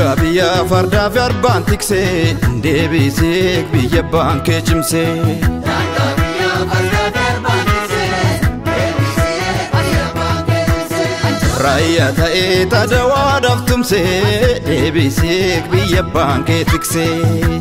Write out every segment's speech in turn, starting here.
Daangaa biyya fardaa fi arbaan tiksee deebisee biyya baankee cimsee. Raayyaa ta'ee tadawaadhaaf tumsee deebisee biyya baankee tiksee.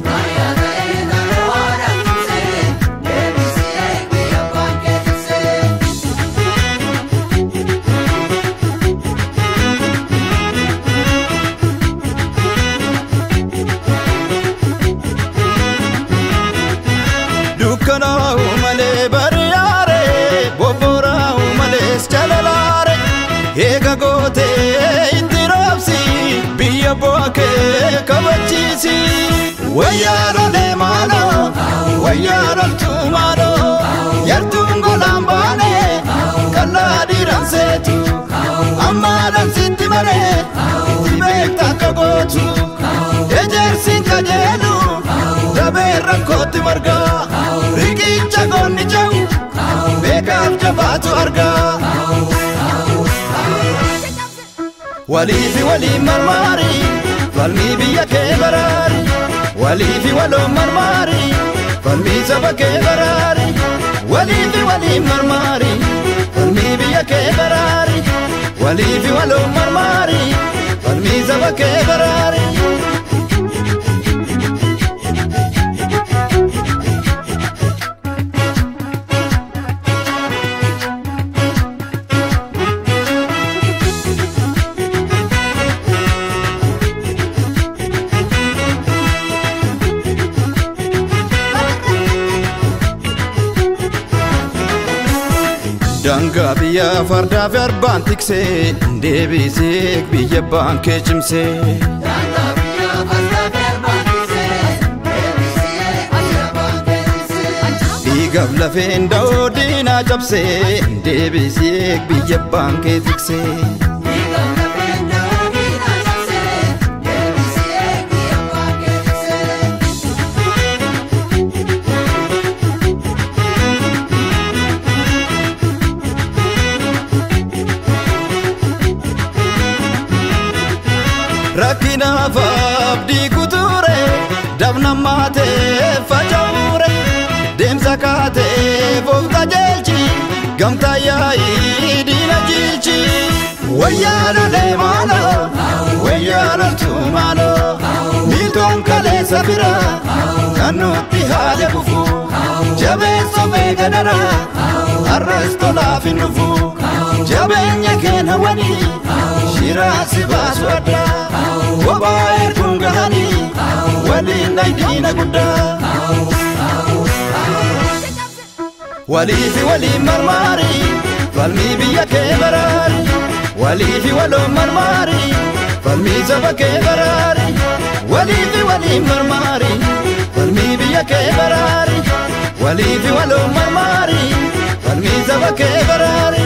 dukkanaa'u malee bari'aare bobboraa'u malees jalalaare eega gootee itti roobsi biyya bu'a kee kabachiisi wayyaa lolee maaloo wayyaa loltuu maaloo yartuun golaan baane kallaa dhiiran seetu ammaadhaan sitti maree si beekta akka gootu ejersiin kajeelu dabee rakkootti margaa riqicha goonni jau beekaaf jabaatu argaa waliifi waliin marmaari falmii biyya kee baraari waliifi waloon marmaari falmii saba kee baraari waliifi waliin marmaari falmii biyya kee baraari waliifi waloon marmaari falmii saba kee baraari. Daangaa biyya fardaa fi arbaan tiksee deebisee biyya baankee cimsee. Dhiigaaf lafeen da'oo diinaa cabsee deebisee biyya baankee tiksee. rakkinaaf abdii kuture dabnammaa ta'e faca'ure deemsa kaatee of qajeelchi gamtaa yaa'ii diina jilchi wayyaa lolee maaloo wayyaa loltuu maaloo miiltoon kaleessa bira kan nutti haala kufu jabeessa beeka dara har'as tolaaf hin dhufu jabeenya keenya wanii shiraasi baasu addaa kophaa erguun gahanii waliin dhaydiina guddaa waliifi waliin marmaari falmii biyya kee baraari waliifi waloon marmaari falmii saba kee baraari waliifi waliin marmaari falmii biyya kee baraari waliifi waloon marmaari falmii saba kee baraari